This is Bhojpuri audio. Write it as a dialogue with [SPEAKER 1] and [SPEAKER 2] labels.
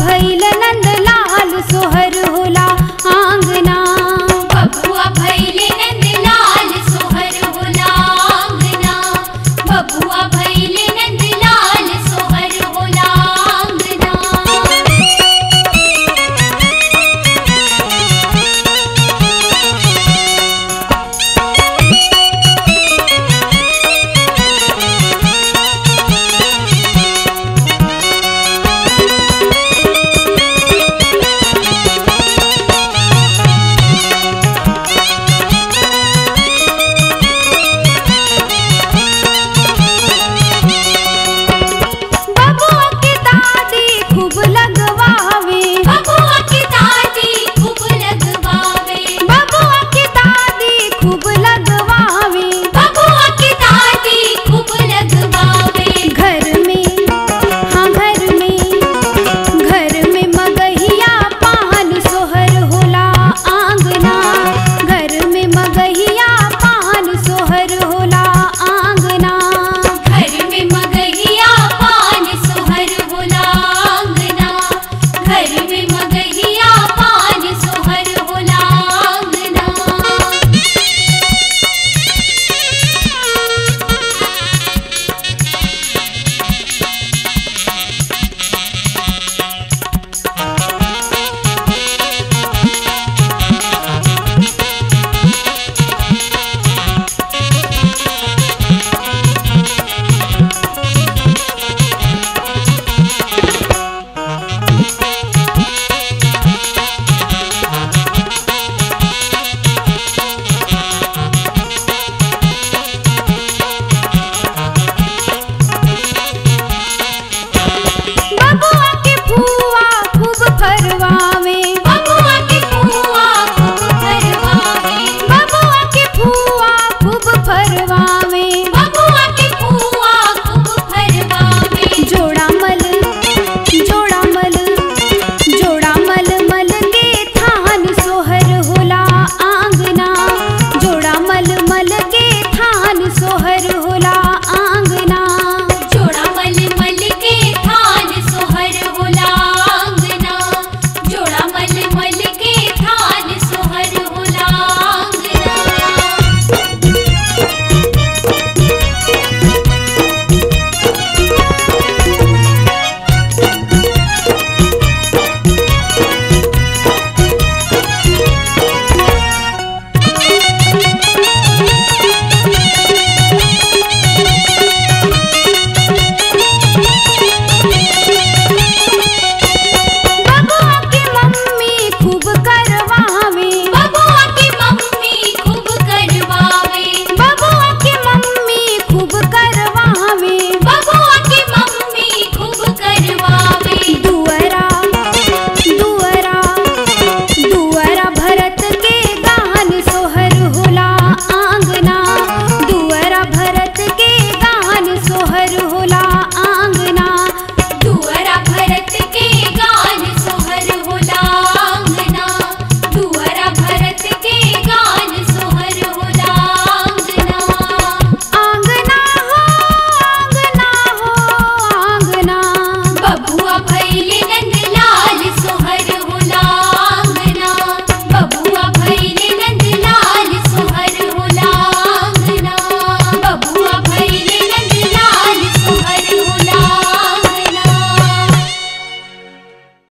[SPEAKER 1] भैल नंद लाल सोहर होला आंगना
[SPEAKER 2] बबुआ भैले नंदलाल सोहर होला आंगना बबुआ भैले नंदलाल सोहर होला आंगना
[SPEAKER 1] बबुआ के दादी खूब लगवावे
[SPEAKER 2] बबुआ की दादी खूब लगवावे
[SPEAKER 1] बबुआ के दादी खूब लगवावे
[SPEAKER 2] बबुआ की दादी खूब लगवावे
[SPEAKER 1] घर में हाँ घर में घर में मगहिया पान सोहर होला आंगना घर में मगहिया पान सोहर होला आंगना
[SPEAKER 2] घर में मगहिया पान सोहर होला आंगना घर में मगहिया पान सोहर होला आंगना
[SPEAKER 1] बबुआ के फुआ खूब फरवा